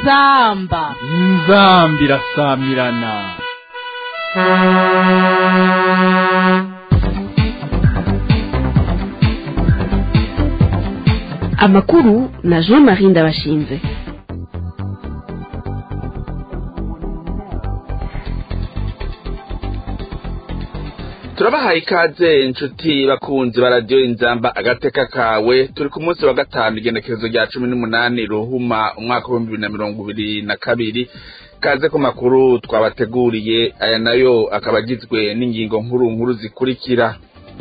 inzamba inzambi irasamirana amakuru na jean marie ndabashinze turabahaye ikaze inshuti bakunzi ba radiyo inzamba agateka kawe turi ku munsi wa gatanu igenekerezo rya cumi n'umunani ruhuma umwaka w'ibihumbi bibiri na mirongo ibiri na kabiri kaze ku makuru twabateguriye aya nayo akaba agizwe n'ingingo nkuru nkuru zikurikira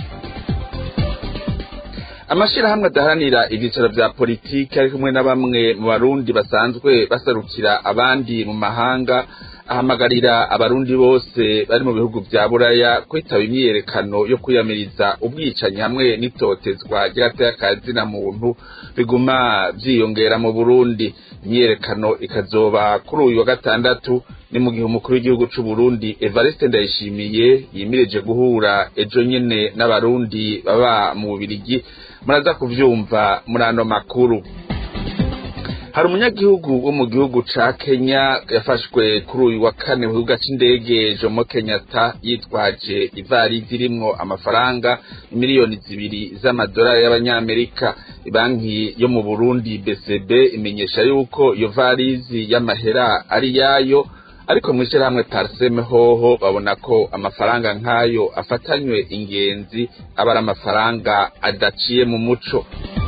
amashyirahamwe adaharanira ibyicaro bya politiki ari kumwe na bamwe mu barundi basanzwe baserukira abandi mu mahanga ahamagarira abarundi bose bari mu bihugu vya buraya kwitaba imyiyerekano yo kwiyamiriza ubwicanyi hamwe n'itotezwa ry'agateka muntu biguma vyiyongera mu burundi imyiyerekano ikazoba kuri uyu wa gatandatu ni mu gihe umukuru w'igihugu c'u Burundi Evariste Ndayishimiye yimirije guhura ejo nyene n'abarundi baba mu Bubirigi muraza kuvyumva muri ano makuru hari umunyagihugu wo mu gihugu ca Kenya yafashwe kuri uyu wa kane mu kibuga c'indege Jomo Kenyatta yitwaje ivarisi irimwo amafaranga miliyoni zibiri z'amadolari y'abanyamerika banki yo mu Burundi BCB imenyesha yuko iyo varisi y'amahera ari yayo ariko mw'ishirahamwe Parseme hoho babona ko amafaranga nk'ayo afatanywe ingenzi aba ari amafaranga adaciye mu muco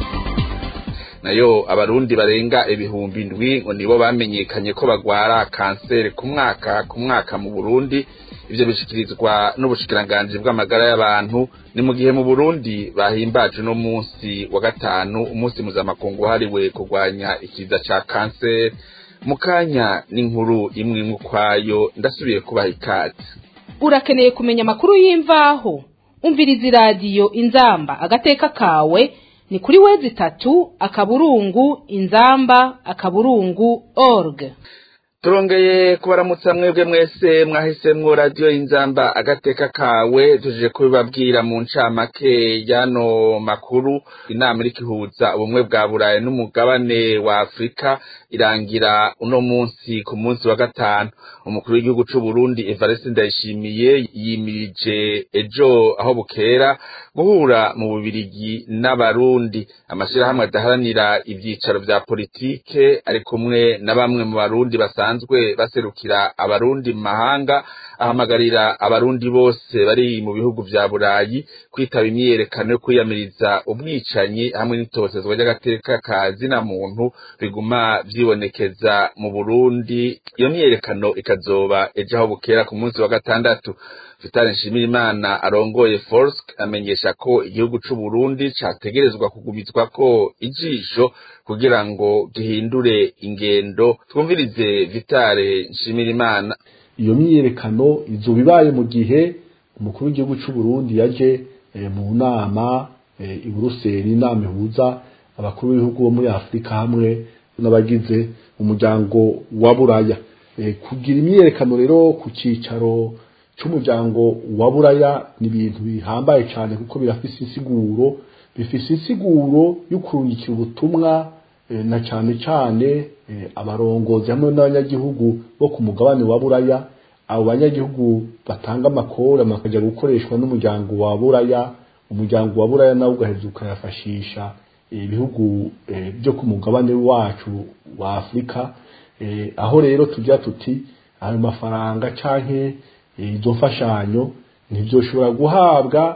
nayo abarundi barenga ibihumbi indwi ngo nibo bamenyekanye ko bagwara kanseri ku mwaka ku mwaka mu Burundi ivyo bishikirizwa n'ubushikiranganji bw'amagara y'abantu ni mu gihe mu Burundi bahimbaje no munsi wa gatanu umunsi mpuzamakungu wahariwe kurwanya ikiza ca kanseri mu kanya n'inkuru imwe imwe ukwayo ndasubiye kubaha ikaze urakeneye kumenya amakuru y'imvaho umviriza iradiyo inzamba agateka kawe ni kuri wezi itatu akaburungu inzamba akaburungu org turongeye kubaramutsa mwebwe mwese mwahisemwo radiyo inzamba agateka kawe tujije kubibabwira mu ncamake y'ano makuru inama iriko ihuza ubumwe bwa burayi n'umugabane wa afurika irangira uno munsi ku munsi wa gatanu umukuru w'igihugu c'u Burundi Evariste Ndayishimiye yimirije ejo aho bukera guhura mu Bubirigi n'abarundi amashirahamwe adaharanira ivyicaro vya politike ari kumwe na bamwe mu barundi basanzwe baserukira abarundi mu mahanga ahamagarira abarundi bose bari mu bihugu vya burayi kwitaba imyiyerekano yo kwiyamiriza ubwicanyi hamwe n'itotezwa ry'agateka ka zina muntu biguma vyibonekeza mu Burundi iyo myiyerekano ikazoba ejo aho bukera ku munsi wa gatandatu Vitali Nshimirimana arongoye Forsk amenyesha ko igihugu c'u Burundi categerezwa kugumizwa ko ijisho kugira ngo gihindure ingendo twumvirize Vitale Nshimirimana iyo myiyerekano izoba ibaye mu gihe umukuru w'igihugu c'u Burundi yaje e, mu nama e, i Buruseli inama ihuza abakuru b'ibihugu bo muri Afurika hamwe n'abagize umuryango wa Buraya e, kugira imyiyerekano rero ku cicaro c'umuryango wa Buraya ni ibintu bihambaye cyane kuko birafise insiguro bifise insiguro y'ukurungikira ubutumwa e, na cyane cyane e, abarongozi hamwe n'abanyagihugu bo ku mugabane wa Buraya abo banyagihugu batanga amakora bakajya gukoreshwa n'umuryango wa Buraya umuryango wa Buraya nawo ugaheza ukayafashisha ibihugu e, byo ku mugabane wacu wa Afurika e, aho rero tujya tuti ayo mafaranga canke izo mfashanyo ntibyoshobora guhabwa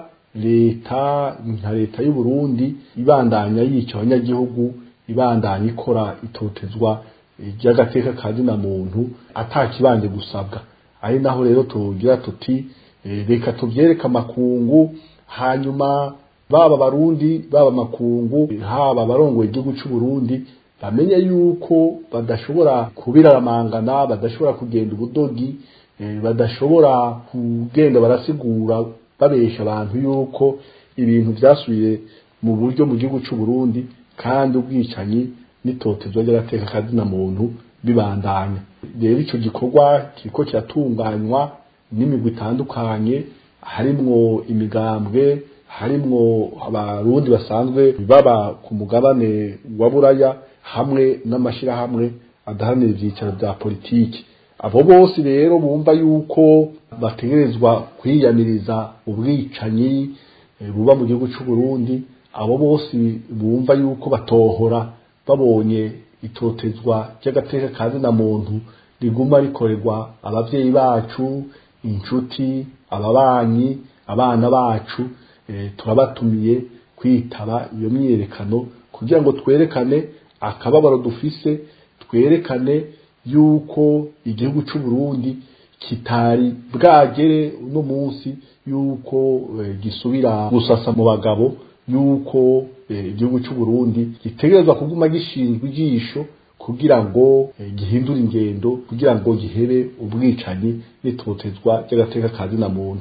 leta nka leta y'u Burundi ibandanya yica abanyagihugu ibandanya ikora itotezwa ry'agateka ka zina muntu atakibanje gusabwa ari naho rero tugira tuti reka tubyereke amakungu hanyuma baba barundi baba makungu haba abarongoye igihugu cy'u Burundi bamenye yuko badashobora kubiraramangana badashobora kugenda ubudogi badashobora kugenda barasigura babesha abantu yuko ibintu byasubiye mu buryo mu gihugu cy'u Burundi kandi ubwicanyi n'itotezwa ry'agateka kazina muntu bibandanya rero icyo gikorwa kiriko kiratunganywa n'imigwi itandukanye harimwo imigambwe harimwo abarundi basanzwe baba ku mugabane wa buraya hamwe n'amashirahamwe adaharanira ivyicaro vya politiki abo bose rero bumva yuko bategerezwa kwiyamiriza ubwicanyi eh, buba mu gihugu c'u Burundi abo bose bumva yuko batohora babonye itotezwa ry'agateka kazi na muntu riguma rikorerwa abavyeyi bacu inshuti ababanyi abana bacu eh, turabatumiye kwitaba iyo myiyerekano kugira ngo twerekane akababaro dufise twerekane yuko igihugu c'u Burundi kitari bwagere uno munsi yuko eh, gisubira gusasa mu bagabo yuko eh, igihugu c'u Burundi gitegerezwa kuguma gishinzwe ijisho kugira ngo eh, gihindure ingendo kugira ngo gihebe ubwicanyi n'itotezwa ry'agateka kazi na muntu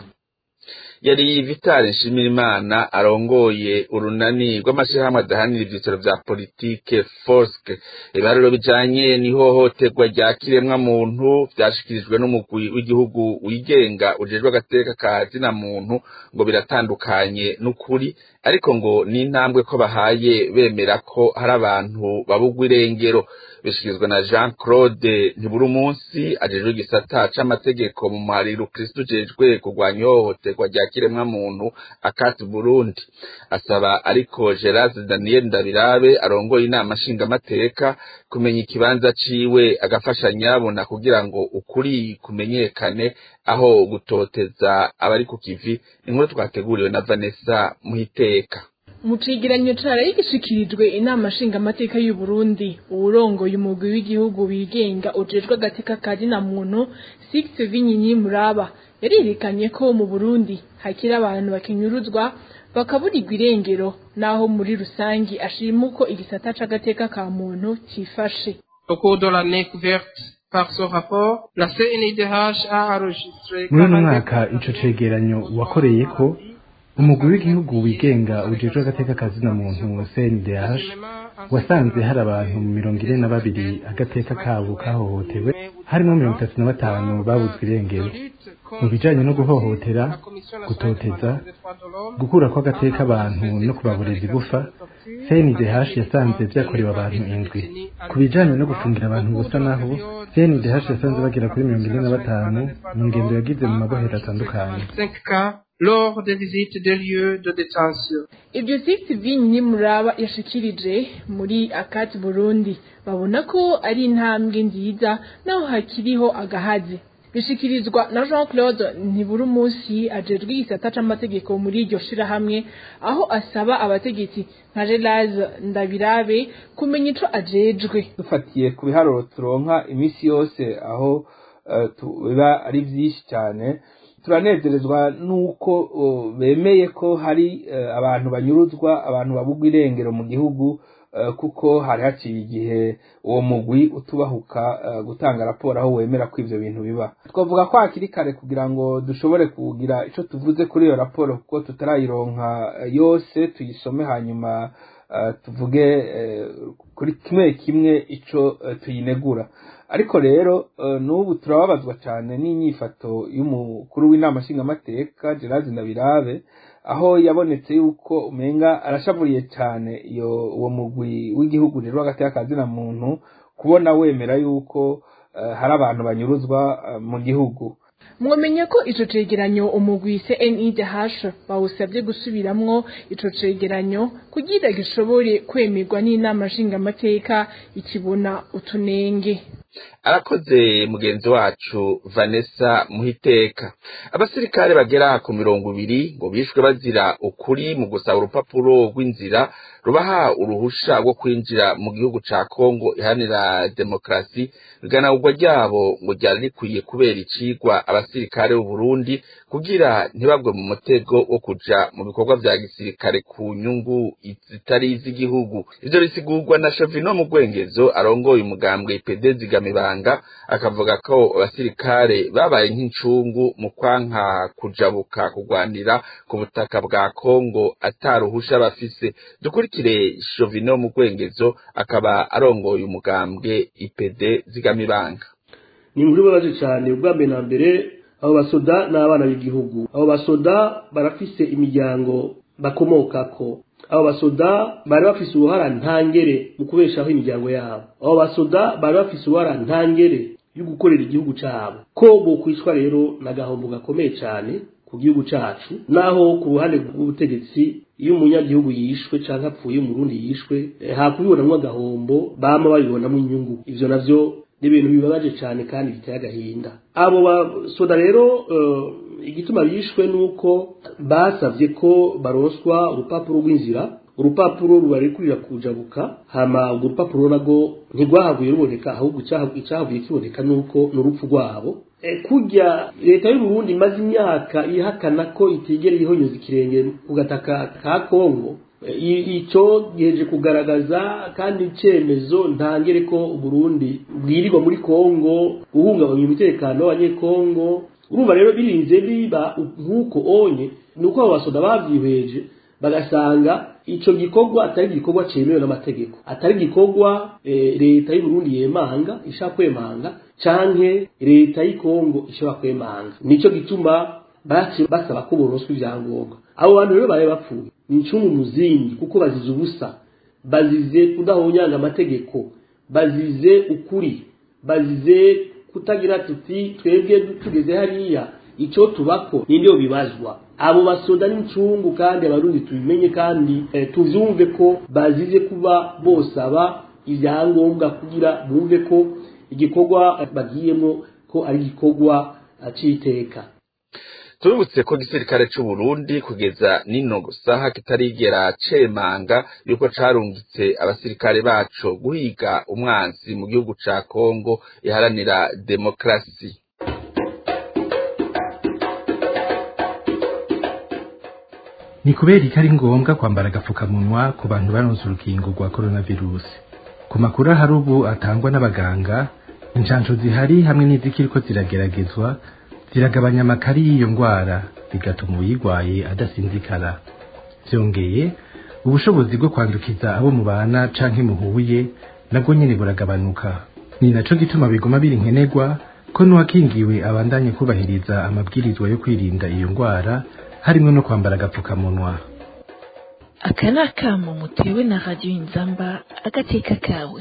yari vitali nshimirimana arongoye urunani rw'amashyirahamwe adahanira ibyicaro vya politike forske ibiharuro bijanye n'ihohoterwa rya kiremwa muntu vyashikirijwe n'umugwi w'igihugu wigenga ujejwe agateka ka zina muntu ngo biratandukanye n'ukuri ariko ngo ni intambwe ko bahaye bemera ko hari abantu babugwa irengero bishikirizwa na jean claude ntiburi umunsi ajejwe igisata c'amategeko mu muhariro kristu ujejwe kurwanya ihohoterwa rya kiremwa muntu akati burundi asaba ariko gerard daniel ndabirabe arongoye inama nshingamateka kumenya ikibanza ciwe agafasha nyabona kugira ngo ukuri kumenyekane aho gutoteza abari ku kivi inkuru twateguriwe na vanessa muhiteka mu cegeranyo caraye gishikirijwe inama nshingamateka y'u Burundi uwurongoye umugwi w'igihugu wigenga ujejwe agateka ka na muntu Six Vinyinyi Muraba yarerekanye ko mu Burundi hakiri abantu bakinyuruzwa bakaburirwa irengero naho muri rusangi ashima uko igisata c'agateka ka muntu cifashe Au cours de l'année couverte par ce rapport, la CNIDH a enregistré muri uno mwaka ico cegeranyo wakoreye ko umugwi w'igihugu wigenga ujejwe agateka kazina muntu CNDH wasanze hari abantu mirongo ine na babiri agateka kabo kahohotewe harimo mirongo itatu na batanu babuzwe irengero mu bijanye no guhohotera gutoteza gukura kw'agateka abantu no kubaburira igufa CNDH yasanze vyakorewe abantu indwi ku bijanye no gufungira abantu ubusa naho CNDH yasanze bagera kuri mirongo ine na batanu mu ngendo yagize mu mabohero atandukanye 5 cas lors des visites des lieux de détention. ibyo Six Vinyinyi Muraba yashikirije muri akati Burundi babona ko ari intambwe nziza naho hakiriho agahazi bishikirizwa na Jean Claude ntiburi umunsi ajejwe igisata c'amategeko muri iryo shirahamwe aho asaba abategetsi nka Gerard Ndabirabe kumenya ico ajejwe dufatiye ku biharuro turonka iminsi yose aho eh, tu- biba ari vyinshi cyane turanezerezwa nuko oh, bemeye ko hari eh, abantu banyuruzwa abantu babugwa irengero mu gihugu eh, kuko hari haciye igihe uwo mugwi utubahuka eh, gutanga raporo aho wemera ko ivyo bintu biba twavuga ko hakiri kare kugira ngo dushobore kugira ico tuvuze kuri iyo raporo kuko tutarayironka eh, yose tuyisome hanyuma eh, tuvuge eh, kuri kimwe kimwe ico eh, tuyinegura ariko rero eh, n'ubu turababazwa cyane n'inyifato y'umukuru w'inama nshingamateka Gerard Ndabirabe aho yabonetse yuko umenga arashavuriye cyane iyo uwo mugwi w'igihugu rero hagati y'akazina muntu kubona wemera yuko eh, hari abantu banyuruzwa eh, mu gihugu mwamenya ko ico cegeranyo umugwi CNIDH bawusabye gusubiramwo ico cegeranyo kugira gishobore kwemerwa n'inama nshingamateka ikibona utunenge arakoze mugenzi wacu vanessa muhiteka abasirikare bagera ku mirongo ibiri ngo bishwe bazira ukuri mu gusaba urupapuro rw'inzira rubaha uruhusha rwo kwinjira mu gihugu ca kongo iharanira demokarasi iganagurwa ryabo ngo ryari rikwiye kubera icigwa abasirikare b'uburundi kugira ntibagwe mu mutego wo kuja mu bikorwa vya gisirikare ku nyungu zitari iz'igihugu ivyo bisigurwa na shavino mu rwengezo arongoye umugambwe ipede zigamibanga akavuga ko abasirikare babaye nk'incungu mu kwanka kujabuka kugwanira ku butaka bwa kongo ataruhusha bafise dukurikire shovino mu rwengezo akaba arongoye umugambwe ipede zigamibanga ni inkuru ibabaje cyane ubwa mbere na mbere abo basoda ni abana b'igihugu abo basoda barafise imiryango bakomokako abo basoda bari bafise uruhara ntangere mu kubeshaho imiryango yabo abo basoda bari bafise uruhara ntangere yo gukorera igihugu cyabo ko bokwicwa rero n'agahombo gakomeye cyane ku gihugu cyacu naho ku ruhande rw'ubutegetsi iyo umunyagihugu yishwe cyangwa apfuye umurundi yishwe hakubibonamo agahombo bama babibonamo inyungu ivyo navyo ni ibintu bibabaje cyane kandi biteye agahinda abo basoda rero igituma bishwe nuko basavye ko baronswa urupapuro rw'inzira urupapuro rubarekurira kujabuka hama urwo rupapuro narwo ntirwahavuye ruboneka ahubwo icyahavuye kiboneka nuko ni urupfu rwabo kurya leta y'u Burundi imaze imyaka ihakana ko itigera ihonyoza ikirenge ku gataka ka Kongo icyo giheje kugaragaza kandi icyemezo ntangere ko Burundi bwirirwa muri Kongo guhungabanya umutekano w'abanyekongo urumva rero birinze biba nk'uko onye ni uko abo basoda babyihweje bagasanga icyo gikorwa atari igikorwa cyemewe n'amategeko atari igikorwa leta y'u Burundi yemanga ishaka kwemanga canke leta y'ikongo ishobora kwemanga nicyo gituma basaba ko boroswa ibyangombwa abo bantu rero bari bapfuye ni incungu muzingi kuko bazize ubusa bazize kudahonyanga amategeko bazize ukuri bazize kutagira tuti twebwe tugeze hariya icyo tubako ninde bibazwa abo basoda n'incungu kandi abarundi tubimenye kandi tuvyumve ko bazize kuba bosaba ibyangombwa kugira bumve ko igikorwa bagiyemo ko ari igikorwa c'iteka tuributse ko igisirikare c'u Burundi kugeza nino gusaha kitarigera cemanga yuko carungitse abasirikare baco guhiga umwanzi mu gihugu ca Kongo iharanira demokrasi ni kubera ko ari ngombwa kwambara agapfukamunwa ku bantu baronse urukingo rwa coronavirus ku makuru ahari ubu atangwa n'abaganga inshansho zihari hamwe n'izikiriko zirageragezwa ziragabanya amakari y'iyo ndwara bigatuma uyirwaye adasinzikara byongeye ubushobozi bwo kwandukiza abo mubana canke muhuye nabwo nyene buragabanuka ni naco gituma biguma biri nkenerwa ko n'uwakingiwe abandanye kubahiriza amabwirizwa yo kwirinda iyo ndwara harimwo no kwambara agapfukamunwa aka ni akamo mutewe na radiyo inzamba agateka kawe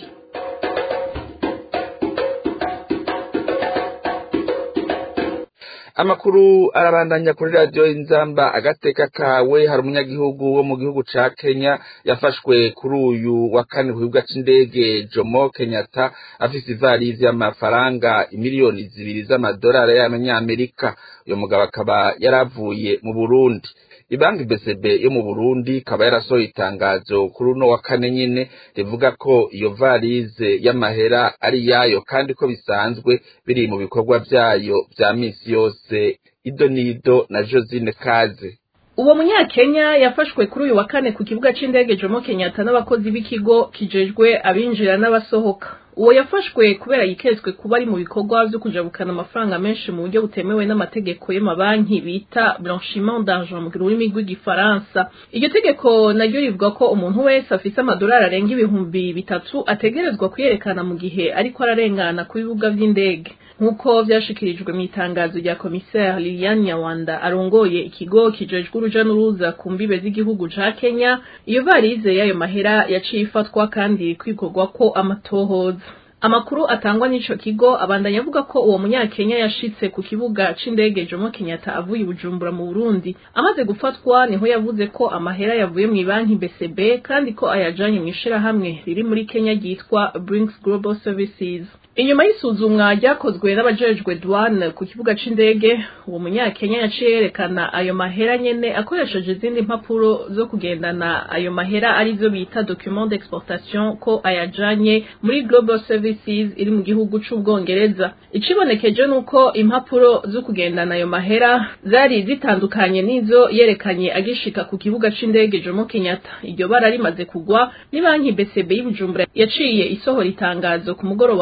amakuru arabandanya kuri radiyo inzamba agateka kawe hari umunyagihugu wo mu gihugu ca kenya yafashwe kuri uyu wa kane ku kibuga c'indege jomo kenyatta afise ivarizi y'amafaranga imiliyoni zibiri z'amadolari y'amanyamerika uyu mugabo akaba yaravuye mu burundi ibanki BCB yo mu Burundi kaba yarasohoye itangazo kuri uno wa kane nyene rivuga ko iyo varize y'amahera ari yayo kandi ko bisanzwe biri mu bikorwa vyayo vya misi yose ido nido na Josine Kaze uwo munyakenya yafashwe kuri uyu wa kane ku kibuga c'indege Jomo Kenyatta n'abakozi b'ikigo kijejwe abinjira n'abasohoka uwo yafashwe kubera yiketswe kuba ari mu bikorwa vyo kujabukana amafaranga menshi mu buryo butemewe n'amategeko y'amabanki bita blanchiment d'argent mu rurimi rw'igifaransa iryo tegeko naryo rivuga ko umuntu wese afise amadolari arenga ibihumbi bitatu ategerezwa kuyerekana mu gihe ariko ararengana ku bibuga vy'indege nk'uko vyashikirijwe mu itangazo rya komiseri Liliane Nyawanda arongoye ikigo kijejwe uruja n'uruza ku mbibe z'igihugu ca Kenya iyo varize y'ayo mahera yaciye ifatwa kandi kwikorwa ko amatohoza amakuru atangwa n'ico kigo abandanya avuga ko uwo munyakenya yashitse ku kibuga c'indege Jomo Kenyatta avuye i Bujumbura mu Burundi amaze gufatwa niho yavuze ko amahera yavuye mu banki BCB kandi ko ayajanye mu ishirahamwe riri muri Kenya ryitwa Brinks Global Services inyuma y'isuzumwa ryakozwe n'abajejwe douane ku kibuga c'indege uwo munyakenya yaciye yerekana ayo mahera nyene akoresheje izindi mpapuro zo kugendana ayo mahera arizo bita document d'exportation ko ayajanye muri global services iri mu gihugu c'ubwongereza icibonekeje nuko impapuro zo kugendana ayo mahera zari zitandukanye n'izo yerekanye agishika ku kibuga c'indege Jomo Kenyatta iryo bara rimaze kugwa ni banki BCB y'Ibujumbura yaciye isohora itangazo ku mugoroba w'uyu wa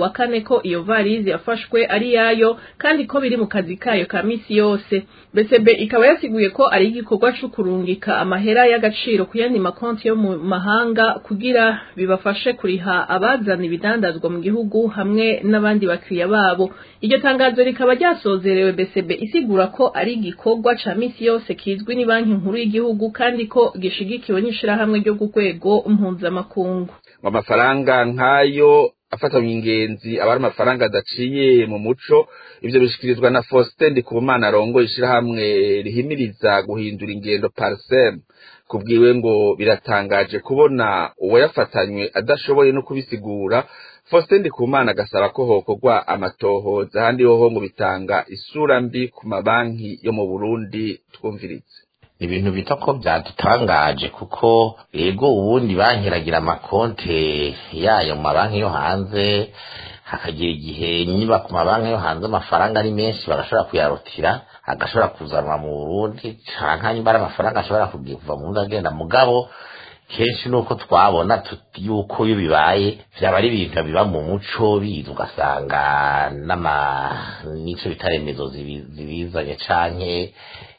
wa kane ko iyo varize yafashwe ari yayo kandi ko biri mu kazi kayo ka misi yose BCB ikaba yasiguye ko ari igikorwa cyo kurungika amahera y'agaciro ku yandi makonti yo mu mahanga kugira bibafashe kuriha abazana ibidandazwa mu gihugu hamwe n'abandi bakiriya babo iryo tangazo rikaba ryasozerewe BCB isigura ko ari igikorwa ca misi yose kizwi ni banki nkuru y'igihugu kandi ko gishigikiwe n'ishirahamwe ryo ku rwego mpuzamakungu ngo amafaranga nk'ayo afatanywe ingenzi aba ari amafaranga adaciye mu muco ivyo bishikirizwa na Faustin Ndikumana arongoye ishirahamwe rihimiriza guhindura ingendo Parsem kubwiwe ngo biratangaje kubona uwayafatanywe adashoboye no kubisigura Faustin Ndikumana agasaba ko hokorwa amatohoza ahandi hoho ngo bitanga isura mbi ku mabanki yo mu Burundi twumvirize ibintu bita ko byadutangaje kuko yego ubundi banki iragira amakonte yayo mu mabanki yo hanze hakagira igihe niba ku mabanki yo hanze amafaranga ari menshi bagashobora kuyarutira agashobora kuzanwa mu burundi canke niba ari amafaranga ashobora kuva mu burundi agenda mugabo kenshi nuko twabona yuko iyo bibaye vyaba ari ibintu biba mu muco biza ugasanga n'ama n'ico bita remezo zibizanye canke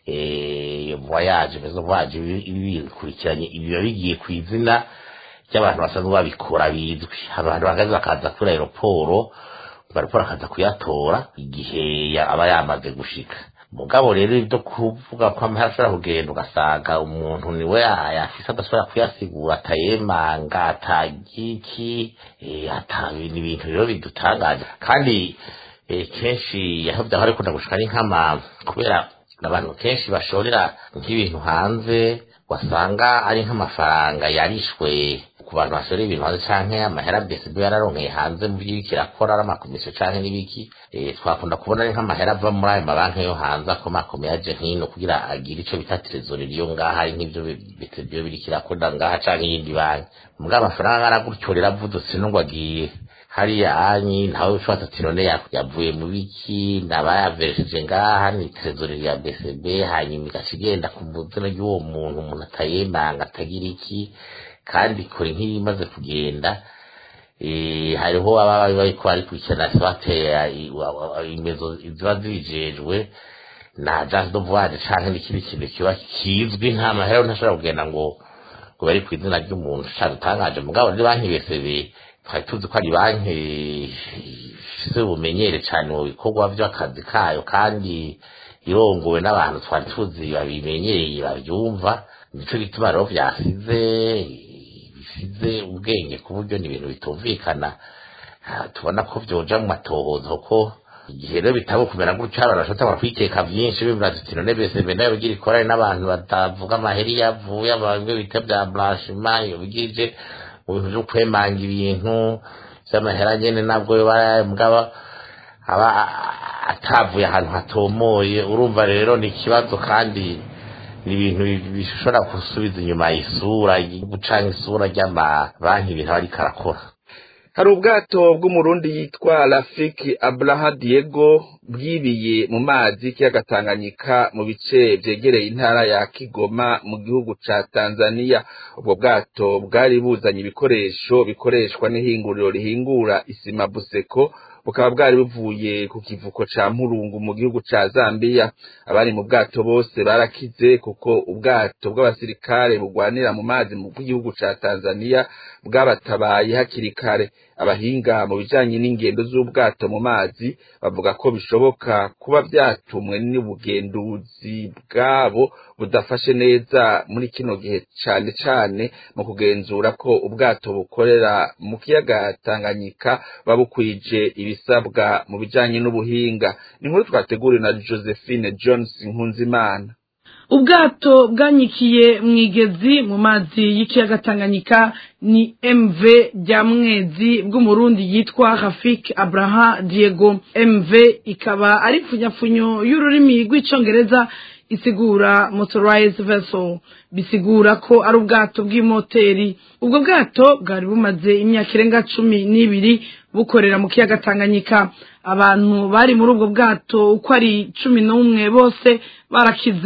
iyo voyage mezo voyage bikurikiranye biba bigiye ku izina ry'abantu basanzwe babikora bizwi abantu bagaze bakaza kuri aeroporo aeroporo akaza kuyatora igihe aba yamaze gushika mugabo rero ibyo kuvuga ko amahera ashobora kugenda ugasanga umuntu niwe yafise adashobora kuyasigura atayemanga atagiki ni ibintu rero bidutangaje kandi kenshi yaho byahora bikunda gushika ni nk'ama kubera abantu kenshi bashorera nk'ibintu hanze wasanga ari nk'amafaranga yarishwe ku bantu bashorera ibintu hanze canke amahera BSB yararonkeye hanze mu by'ibiki irakora ari amakomisiyo canke n'ibiki twakunda kubona ari nk'amahera ava muri ayo mabanki yo hanze akomakomeye aje hino kugira agire ico bita trezoreri yo ngaha ari nk'ivyo BSB biriko irakora ngaha canke iyindi banki mugabo amafaranga aragutyo rero avudutse n'ubwo agiye hariya anyi ntawe ushobora ati none yavuye mu biki nabayaveresheje ngaha ni trezoreri ya BCB hanyuma igaca igenda ku buzina ry'uwo muntu umuntu atayemanga atagira iki kandi kore nk'iyo imaze kugenda hariho ababa bariko barikurikirana batera imezo ziba zibijejwe na agence de voyage canke n'ikindi kintu kiba kizwi nta mahera ntashobora kugenda ngo ngo bari ku izina ry'umuntu cadutangaje mugabo ni banki BCB twari tuzi ko ari banki ifise ubumenyere cyane mu bikorwa by'akazi kayo kandi irongowe n'abantu twari tuzi babimenyereye babyumva nico gituma rero vyasize bisize ubwenge ku buryo ni ibintu bitumvikana tubona ko vyoja mu matohozo ko igihe rero bitabo kumera gutyo abantu bashobora kwikeka vyinshi bivuga tuti none BCB nayo bigira ikorane n'abantu batavuga amaheri yavuye abamwe bita bya blanchiment iyo bigije mu bintu byo kwemanga ibintu by'amahera nyene nabwo mugaba aba atavuye ahantu hatomoye urumva rero ni ikibazo kandi ni ibintu bishobora gusubiza inyuma isura gucanga isura ry'amabanki ibintu aba ariko arakora hari ubwato bw'umurundi yitwa rafiki abraha diego bwibiye mu mazi y'ikiyaga tanganyika mu bice vyegereye intara ya kigoma mu gihugu ca tanzania ubwo bwato bwari buzanye ibikoresho bikoreshwa n'ihinguriro rihingura isima buseko bukaba bwari buvuye ku kivuko ca mpurungu mu gihugu ca zambiya abari mu bwato bose barakize kuko ubwato bw'abasirikare bugwanira mu mazi mu gihugu ca tanzania bwabatabaye hakiri kare abahinga mu bijanye n'ingendo z'ubwato mu mazi bavuga ko bishoboka kuba vyatumwe n'ubugenduzi bwabo budafashe neza muri kino gihe cane cane mu kugenzura ko ubwato bukorera mu kiyaga Tanganyika babukwije ibisabwa mu bijanye n'ubuhinga ni nkuru twateguriwe na Josephine Jones Nkunzimana ubwato bwanyikiye mwigezi mu mazi y'ikiyaga Tanganyika ni MV rya mwezi bw'umurundi yitwa Rafik Abraha Diego MV ikaba ari funyafunyo y'ururimi rw'icongereza isigura motorized vessel bisigura ko ari ubwato bw'imoteri ubwo bwato bwari bumaze imyaka irenga cumi n'ibiri bukorera mu kiyaga Tanganyika abantu bari muri ubwo bwato uko ari cumi n'umwe bose barakize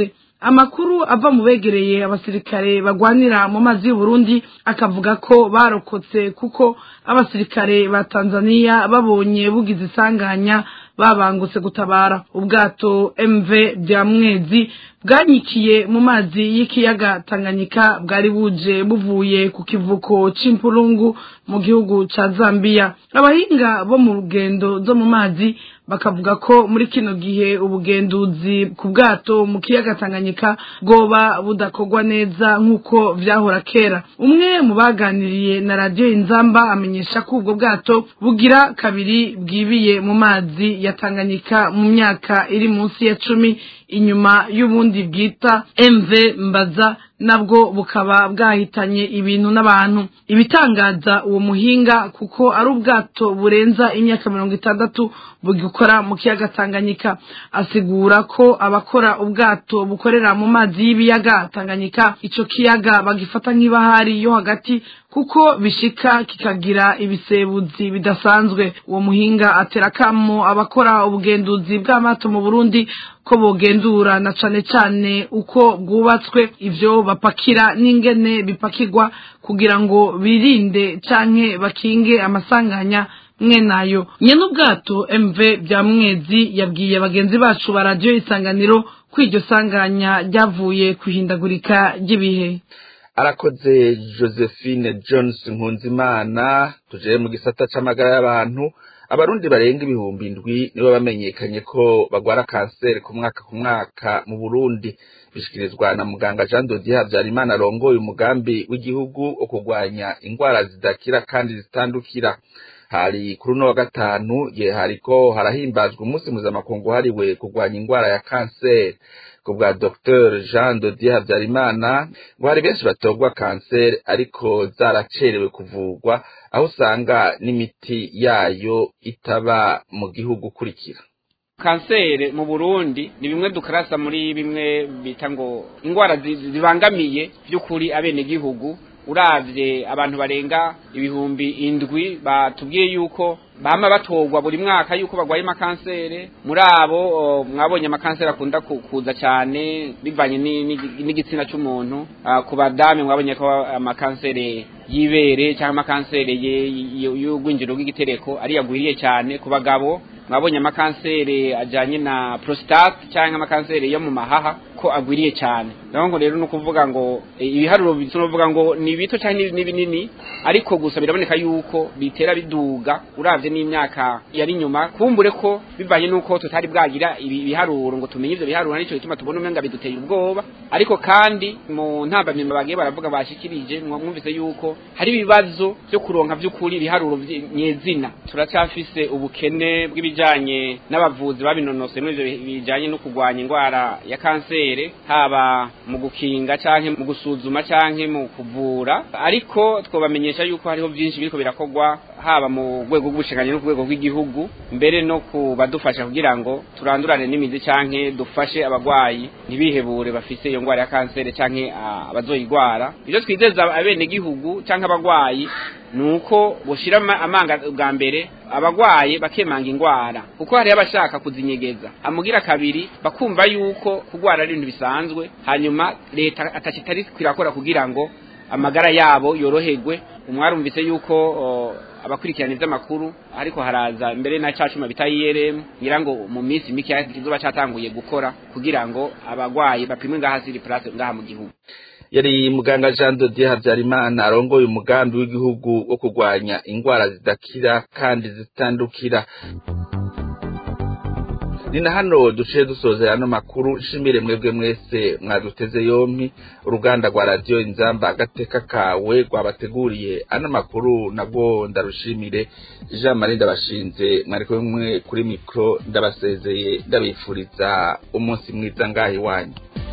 amakuru ava mu begereye abasirikare bagwanira mu mazi y'uburundi akavuga ko barokotse kuko abasirikare ba tanzania babonye bugize isanganya babangutse gutabara ubwato mv bya mwezi bwanyikiye mu mazi y'ikiyaga tanganyika bwari buje buvuye ku kivuko c'impurungu mu gihugu ca zambia abahinga bo mu rugendo zo mu mazi bakavuga ko muri kino gihe ubugenduzi ku bwato mu kiyaga tanganyika bwoba budakorwa neza nk'uko vyahora kera umwe mu baganiriye na radiyo inzamba amenyesha ko ubwo bwato bugira kabiri bwibiye mu mazi ya tanganyika mu myaka iri munsi ya cumi inyuma y'ubundi bwita mv mbaza nabwo bukaba bwahitanye ibintu n'abantu ibitangaza uwo muhinga kuko ari ubwato burenza imyaka mirongo itandatu bugikora mu kiyaga tanganyika asigura ko abakora ubwato bukorera mu mazi y'ibiyaga tanganyika ico kiyaga bagifata nk'ibahari yo hagati kuko bishika kikagira ibisebuzi bidasanzwe uwo muhinga atera kamo abakora ubugenduzi bw'amato mu burundi ko bogendura na cane cane uko bwubatswe ivyo bapakira n'ingene bipakirwa kugira ngo birinde canke bakinge amasanganya mwe nayo nyene ubwato mv bya mwezi yabwiye bagenzi bacu ba radiyo isanganiro ko iryo sanganya ryavuye kuhindagurika ry'ibihe arakoze josephine jones nkunzimana tuje mu gisata c'amagara y'abantu abarundi barenga ibihumbi indwi nibo bamenyekanye ko bagwara kanseri ku mwaka ku mwaka mu burundi bishikirizwa na muganga jean dodier habyarimana arongoye umugambi w'igihugu wo kurwanya indwara zidakira kandi zitandukira hari kuri uno wa gatanu ye hariko harahimbazwa umunsi mpuzamakungu wahariwe kurwanya indwara ya kanseri ku bwa dr jean dodier habyarimana ngo hari benshi batogwa kanseri ariko zaracerewe kuvurwa aho usanga n'imiti yayo itaba mu gihugu ukurikira kanseri mu burundi ni bimwe dukarasa muri bimwe bita ngo indwara zibangamiye by'ukuri abenegihugu uravye abantu barenga ibihumbi indwi batubwiye yuko bama batogwa buri mwaka yuko bagwaye amakansere muri abo mwabonye amakansere akunda kuza cyane bivanye n'igitsina cy'umuntu ku badame mwabonye ko amakansere y'ibere cyangwa amakansere y'ugwinjiro rw'igitereko ari yagwiriye cyane ku bagabo mwabonye amakansere ajyanye na prostate cyangwa amakansere yo mu mahaha ko agwiriye cyane ngo rero ni ukuvuga ngo ibiharuro tunavuga ngo ni bito cyangwa ni binini ariko gusa biraboneka yuko bitera biduga uravye n'imyaka yari nyuma kumbure ko bivanye nuko tutari bwagira ibiharuro ngo tumenye ivyo biharuro nico gituma tubona umenga biduteye ubwoba ariko kandi mu ntambamyamba bagiye baravuga bashikirije mwumvise yuko hari ibibazo byo kuronka vy'ukuri ibiharuro nyezina turacyafise ubukene bw'ibijanye n'abavuzi babinonosoye muri ivyo bijanye no kurwanya indwara ya kanseri haba mu gukinga canke mu gusuzuma canke mu kuvura ariko twobamenyesha yuko hariho byinshi biriko birakorwa haba mu rwego rw'ubushinganye no ku rwego rw'igihugu mbere no kubadufasha kugira ngo turandurane n'imizi canke dufashe abagwayi ntibihebure bafise iyo ndwara ya kanseri canke abazoyigwara ivyo twizeza abenegihugu canke abagwayi nuko boshira amanga bwa mbere abagwaye bakemanga ingwara kuko hari abashaka kuzinyegeza amugira kabiri bakumva yuko kugwara ari ibintu bisanzwe hanyuma leta atakitari kwirakora kugira ngo amagara yabo yoroherwe umwarumvise yuko abakurikirana iby'amakuru ariko haraza mbere na cacuma bita IRM ngira ngo mu minsi mike kizoba catanguye gukora kugira ngo abagwayi bapimwe ngaha siri place ngaha mu gihugu yari muganga Jean de Dieu Habyarimana arongoye umugambi w'igihugu wo kurwanya indwara zidakira kandi zitandukira ni na hano duciye dusoza ano makuru nshimire mwebwe mwese mwaduteze yompi uruganda rwa radiyo inzamba agateka kawe rwabateguriye ano makuru nabwo ndarushimire jean marie ndabashinze mwari kumwe kuri mikoro ndabasezeye ndabifuriza umunsi mwiza ngaho iwanyu